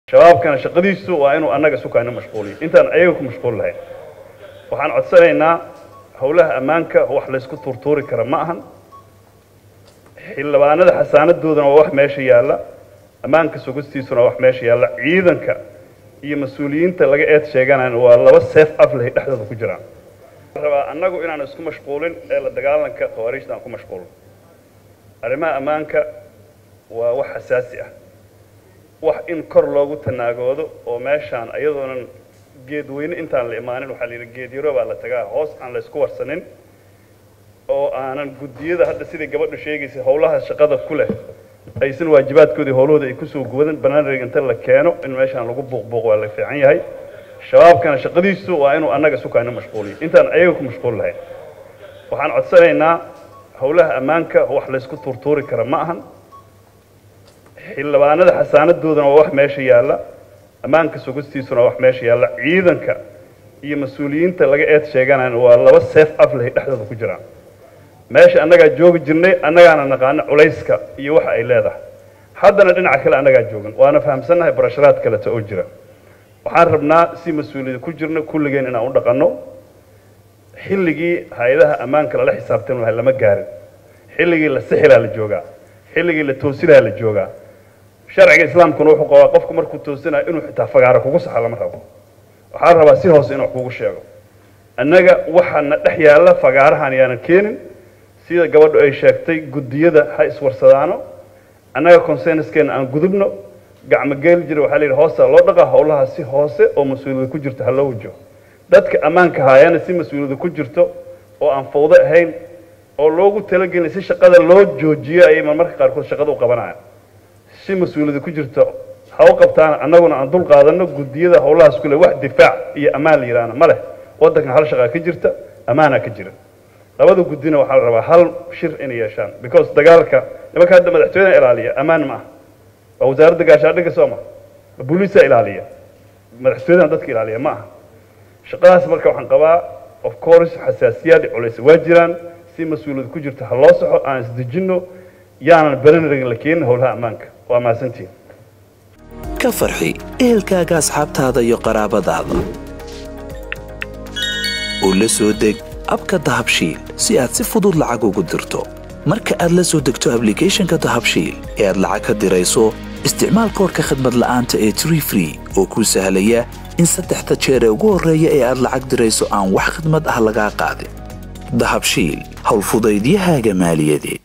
shabaabkana shaqadiisu waa inuu annaga sukaana mashquuliyo intaan ayaga ku mashquul lahayn waxaan codsanaynaa howlaha ammaanka wax laysku tuurtuuri kara ma ahan xildhibaanada xasaanadoodana waa wax meesha yaalla ammaanka sugistiisuna waa wax meesha yaalla ciidanka iyo mas-uuliyiinta laga eed sheeganayna waa laba seef af leh dhexdooda ku jiraan rabaa annagu inaan isku mashquulin ee la dagaalanka khawaariijta aan ku mashquulin arrimaha ammaanka waa wax xasaasi ah wax in kor loogu tanaagoodo oo meeshaan iyadoonan geedweyne intaan la imaanin waxaa la yidhi geed yaro baa la tagaa hoos aan la isku warsanin oo aanan guddiyada hadda sidai gabadhu sheegaysay howlaha shaqada ku leh aysan waajibaadkoodii howlahooda ay kusoo guwadan banaanreg inta la keeno in meeshaan lagu buuqbuuq waa la fiican yahay shabaabkana shaqadiisu waa inuu annaga sukaana mashquuliyo intaan ayaga ku mashquul lahayn waxaan codsanaynaa howlaha ammaanka wax laysku tuurtuuri kara ma ahan xildhibaanada xasaanadoodana waa wax meesha yaalla ammaanka sugistiisuna waa wax meesha yaalla ciidanka iyo mas-uuliyiinta laga eed sheeganayna waa laba seef af leh dhexdooda ku jiraan meesha annagaa joogi jirnay annagaana naqaano culayska iyo waxa ay leedahay haddana dhinaca kale annagaa joogan waana fahamsannahay barasharaad kaleta oo jira waxaan rabnaa si mas-uuliyada ku jirna kulligeen inaan u dhaqanno xilligii hay-adaha ammaanka lala xisaabtan lahay lama gaarin xilligii la sixilaa la joogaa xilligii la toosilaa la joogaa sharciga islaamkuna wuxuu qabaa qofku markuu toosinayo inuu xitaa fagaaro kugu saxa lama rabo waxaa la rabaa si hoose inuu kugu sheego annaga waxaana dhex yaalla fagaarahan yaanan keenin sida gabadhu ay sheegtay guddiyada ha iswarsadaano annaga consenuskeena aan gudubno gacmo geeli jira waxaa la yidhi hoosta loo dhaqaa howlaha si hoose oo mas-uuliyada ku jirto ha loo wajo dadka ammaanka haayana si mas-uuliyada ku jirto oo aan fawdo ahayn oo loogu talagelin si shaqada loo joojiyo ayay marmarka qaarkood shaqada u qabanayaan si mas-uuliyada ku jirto ha u qabtaan annaguna aan dul qaadano guddiyada howlahaas kule wax difaac iyo ammaan la yidhaahna ma leh waddankan hal shaqaa ka jirta ammaanaa ka jira labada guddina waxaa la rabaa hal shir inay yeeshaan because dagaalka nimanka hadda madaxtooyada ilaaliya ammaan ma ah waa wasaaradda gaashaandhigga soo ma booliisaa ilaaliya madaxtooyadan dadka ilaaliya ma aha shaqadaas marka waxaan qabaa of course xasaasiyaad iyo culays waa jiraan si mas-uuliyad ku jirta ha loo saxo aan isdejinno yaanan beranragin la keenin howlaha ammaanka waa mahadsantihin ka farxi ehelkaaga asxaabtaada iyo qaraabadaada oo la soo deg abka dahabshiil si aad si fudud lacag ugu dirto marka aad la soo degto ablicathonka dahabshiil ee aad lacag ka dirayso isticmaal koorka khadmad la'aanta ee tree free oo kuu sahlaya in saddexda jeer ee ugu horreeya ee aad lacag dirayso aan wax khidmad ah lagaa qaadin dahabshiil howlfudaydiyahaaga maaliyadeed